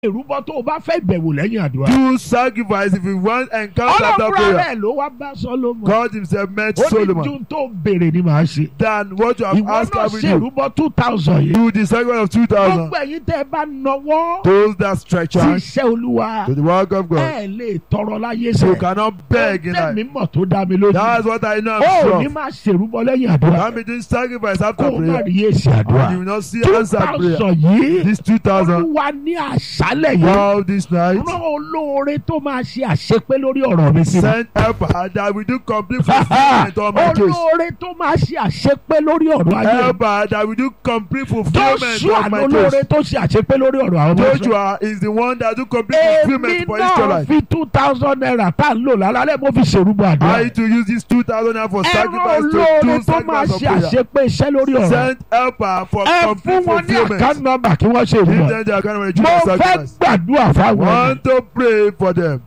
ìrúbọ tó o bá fẹ́ ìbẹ̀wò lẹ́yìn àdúrà. Do sacrifice if you want encounter after ọlọ́run prayer. rẹ̀ ló wá bá Solomon. God himself met ó ní Solomon. ju tó béèrè ni màá ṣe. Than what you have ìwọ asked náà I will ṣe do. ìrúbọ two thousand yìí. Do the sacrifice of two thousand. gbogbo ẹ̀yin tẹ́ ẹ bá nọwọ́ Those that stretch sí out iṣẹ́ olúwa to the work of God. ẹ lè tọrọ láyé You sẹ́. cannot beg in tẹ̀mí life. mọ̀ tó dá mi lójú. That's what I know. ó I'm ní sure. máa ṣèrúbọ lẹ́yìn àdúrà. I'm doing sacrifice kó after o má prayer. rí èsì And you àdúrà. will not see two answer prayer. thousand yìí This two thousand. olúwa ní àṣálẹ̀ yìí. All this night. rán olóore tó máa ṣe àṣepé lórí ọ̀rọ̀ mi sí mi. Send helper that will do complete fulfillment on my case. olóore tó máa ṣe àṣepé lórí ọ̀rọ̀ ayé mi. Helper that will do complete fulfillment Joshua of my lolóore case. tó ṣe àṣepé lórí ọ̀rọ̀ àwọn ọmọ Ísírẹ́lì. Joshua is the one that do complete èmi fulfillment for náà Israelite. fi two thousand naira tá a ń lò lálẹ́ mo fi ṣèrúbọ I àdúrà. need to use this two thousand naira for ẹ̀rọ sacrifice to olóore do tó máa sacrifice of ṣe prayer. àṣepé iṣẹ́ lórí ọ̀rọ̀. Send helper for ẹ fún complete wọn ní fulfillment. account number kí wọ́n ṣe Give ìrúbọ. them the account number to mo do fẹ́ sacrifice. gbàdúrà fáwọn ẹni. Want to pray for them.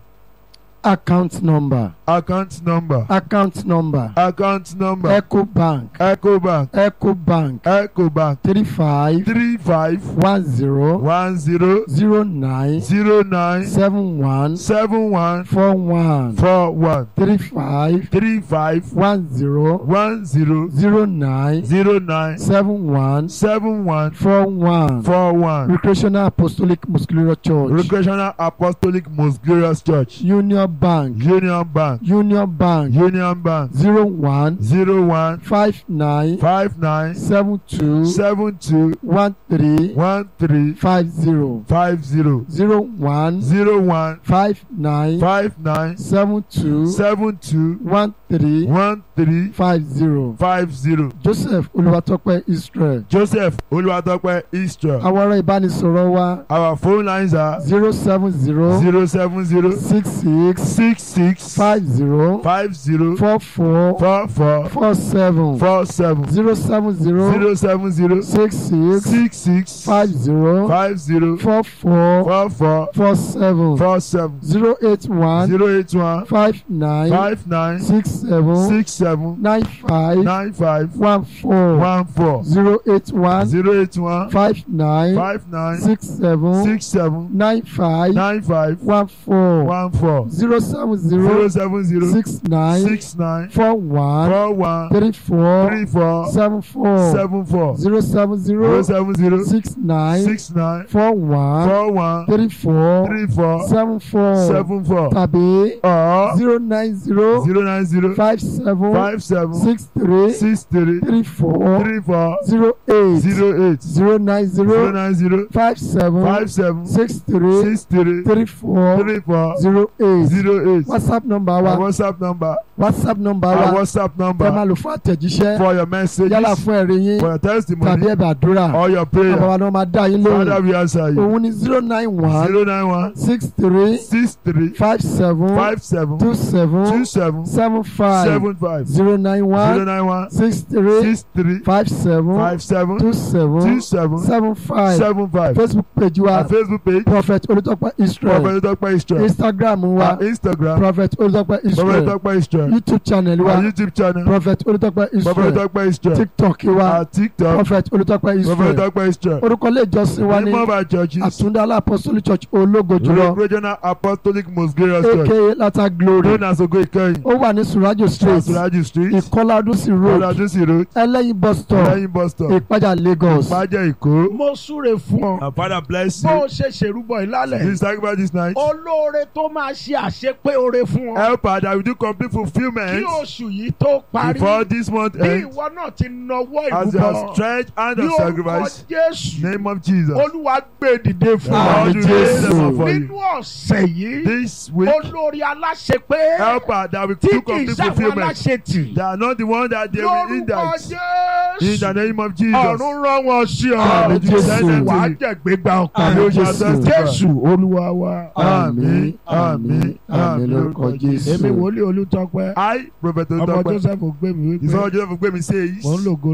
account number Account number. account number Account number. ecobank Ecobank. ecobank Ecobank. three five Three five one zero one zero zero nine zero nine seven one seven one four one four one three five three five one zero one zero zero nine zero nine seven one seven one four one four one. recreational apostolic muscular church Recreational Apostolic Most Glorious Church. union bank Union Bank. union bank Union Bank. zero one Zero one five nine five nine seven two seven two one three one three five zero five zero zero one zero one five nine five nine seven two seven two one three one three five zero five zero. joseph olùwàtọ́pẹ́ israel Joseph Olúwatópẹ́ Israel. àwọn ọ̀rọ̀ ìbánisọ̀rọ̀ wa Our phone lines are zero seven zero zero seven zero six six six six five zero five zero four four four four four seven four seven zero seven zero zero seven zero six six six six five zero five zero four four four four four seven four seven zero eight one zero eight one five nine five nine six seven six seven nine five nine five one four one four zero eight one zero eight one five nine five nine six seven six seven nine five nine five one four one four zero seven zero zero seven zero six nine six nine four one four one three four three four seven four seven four zero seven zero zero seven zero six nine six nine four one four one three four three four seven four seven four tàbí or zero nine zero zero nine zero five seven five seven six three six three three four three four zero eight zero eight zero nine zero zero nine zero five seven five seven six three six three three four three four zero eight zero eight whatsapp number our wa whatsapp number whatsapp number our wa whatsapp ẹ máa number lò fún àtẹ̀jíṣẹ́ for your messages yálà fún ẹ̀rí yín for your tàbí testimony ẹ̀bẹ̀ àdúrà or your àwọn prayer wa ni wọ́n máa dá yín father lóhùn we answer you òun ni zero nine one zero nine one six three six three five seven five seven two seven two seven seven five seven five zero nine zero one nine one six three six three five seven five seven two two seven seven seven five seven five facebook page wa our facebook page prophet olùtọ́pẹ́ israel prophet Tope Israel instagram wa our instagram prophet olùtọ́pẹ́ prophet israel Tope Israel youtube channel our wa youtube channel prophet olùtọ́pẹ́ prophet israel Tope Israel tiktok wa our tiktok prophet olùtọ́pẹ́ prophet israel Tope Israel orúkọ ilé ìjọsìn wa ní name of our churches àtúndálá apostolic church ológo jùlọ regional apostolic most glorious church aka lata glory known as ogo ikeyin ó wà ní surajo street Asuraju street ìkọládúsí road ọ̀làdúnsì road ẹlẹ́yin bus stop lẹ́yìn bus stop ìpájà lagos ìpàjẹ́ èkó mo súre fún ọ our father bless bó o you ṣe ṣèrúbọ ìlálẹ̀ this sacrifice this night olóore tó máa ṣe àṣepé oore fún ọ help her that we do complete kí fulfilment oṣù yìí tó parí before this month bí ends ìwọ náà ti nawọ́ as you have ìrúbọ stretched hand ní of orúkọ sacrifice jésù name of Jesus olúwa gbé dìde fún Lord, ọ you Àmín, raise them Jésù. up for nínú you ọ̀sẹ̀ yìí this week olórí aláṣepé help her that we tí do kì í complete sáwọn fulfilment aláṣetì they are not the one that they will lórúkọ index in jésù the name of Jesus ọ̀run rán wọn sí ọ Àmín, Jésù. wàá jẹ̀gbẹ́gbà ọkàn Àmín, lójú Jésù. jésù olúwa wa. Àmín, àmín, àmín lórúkọ jésù. èmi wòlíì olùtọ́pẹ́ I prophet ọmọ Tope joseph gbẹmí ìsọ̀rọ̀ wípé Joseph gbé mi says mò ń lògo